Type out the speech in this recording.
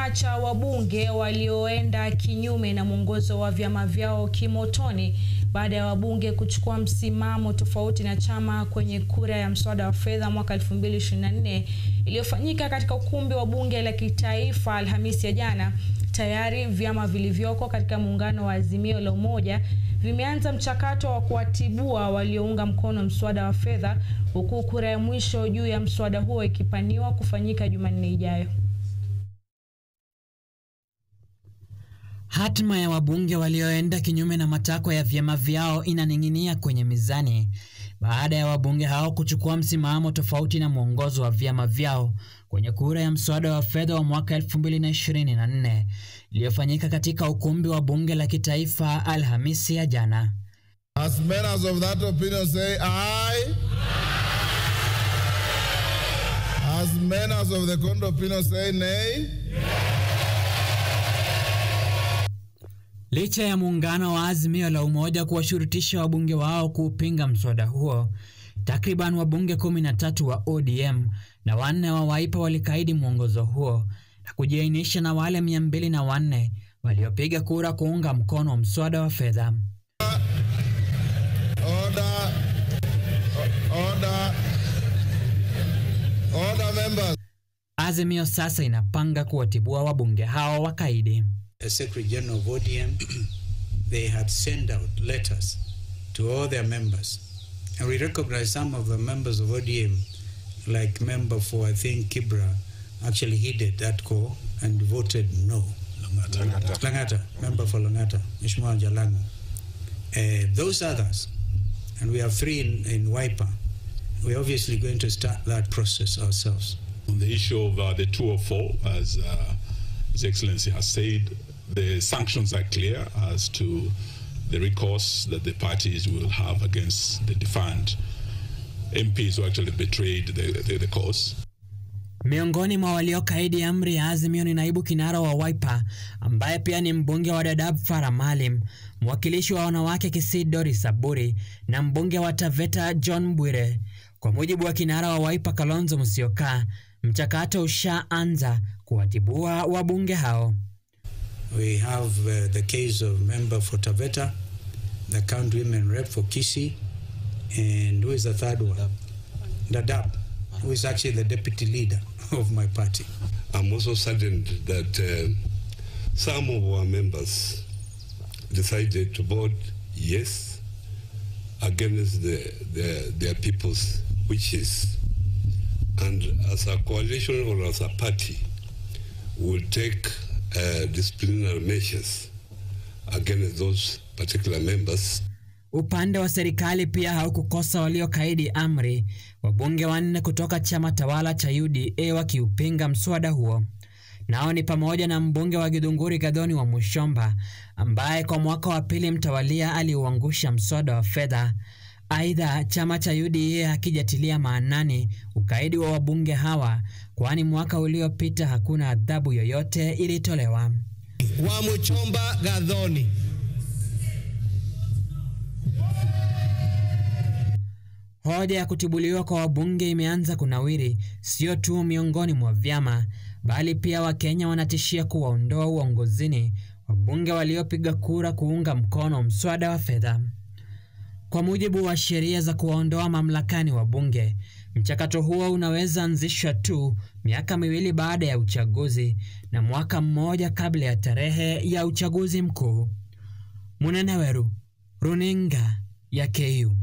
chama cha wabunge walioenda kinyume na mwongozo wa vyama vyao kimotoni baada ya wabunge kuchukua msimamo tofauti na chama kwenye kura ya mswada wa fedha mwaka 2024 iliyofanyika katika ukumbi wa bunge la kitaifa Alhamisi ya jana. Tayari vyama vilivyoko katika muungano wa Azimio la Umoja vimeanza mchakato wa kuwatibua waliounga mkono mswada wa fedha huku kura ya mwisho juu ya mswada huo ikipaniwa kufanyika Jumanne ijayo. Hatima ya wabunge walioenda kinyume na matakwa ya vyama vyao inaning'inia kwenye mizani baada ya wabunge hao kuchukua msimamo tofauti na mwongozo wa vyama vyao kwenye kura ya mswada wa fedha wa mwaka 2024 iliyofanyika katika ukumbi wa bunge la kitaifa Alhamisi ya jana. As members of that opinion say aye. As members of the counter opinion say nay. Licha ya muungano wa Azimio la Umoja kuwashurutisha wabunge wao kuupinga mswada huo, takriban wabunge 13 wa ODM na wanne wa Wiper walikaidi mwongozo huo na kujiainisha na wale 204 waliopiga kura kuunga mkono mswada wa fedha. Order. Order. Order members. Azimio sasa inapanga kuwatibua wabunge hao wakaidi. as Secretary General of ODM, they had sent out letters to all their members. And we recognize some of the members of ODM, like member for, I think, Kibra, actually heeded that call and voted no. Langata. Langata, member for Langata, Ishmael Jalango. Uh, those others, and we have three in, in Wiper, we're obviously going to start that process ourselves. On the issue of uh, the 204, as uh, His Excellency has said, the sanctions are clear as to the recourse that the parties will have against the defined MPs who actually betrayed the, the, the cause. Miongoni mwa waliokaidi amri ya Azimio ni naibu kinara wa Wiper ambaye pia ni mbunge wa Dadaab Farah Maalim, mwakilishi wa wanawake Kisii Doris Saburi na mbunge wa Taveta John Bwire. Kwa mujibu wa kinara wa Wiper Kalonzo Musyoka, mchakato ushaanza kuwatibua wabunge hao. We have uh, the case of member for Taveta, the county women rep for Kisi, and who is the third one? Dadab, who is actually the deputy leader of my party. I'm also saddened that uh, some of our members decided to vote yes against the, the, their people's wishes. And as a coalition or as a party, will take uh, disciplinary measures against those particular members. Upande wa serikali pia haukukosa waliokaidi amri, wabunge wanne kutoka chama tawala cha UDA wakiupinga mswada huo. Nao ni pamoja na mbunge wa Githunguri Gathoni wa Mushomba ambaye kwa mwaka wa pili mtawalia aliuangusha mswada wa fedha. Aidha, chama cha UDA hakijatilia maanani ukaidi wa wabunge hawa, kwani mwaka uliopita hakuna adhabu yoyote ilitolewa. wa Muchomba Gathoni. Hoja ya kutibuliwa kwa wabunge imeanza kunawiri, sio tu miongoni mwa vyama, bali pia Wakenya wanatishia kuwaondoa uongozini wabunge waliopiga kura kuunga mkono mswada wa fedha. Kwa mujibu wa sheria za kuwaondoa mamlakani wabunge, mchakato huo unaweza anzishwa tu miaka miwili baada ya uchaguzi na mwaka mmoja kabla ya tarehe ya uchaguzi mkuu. Munene Weru, runinga ya KU.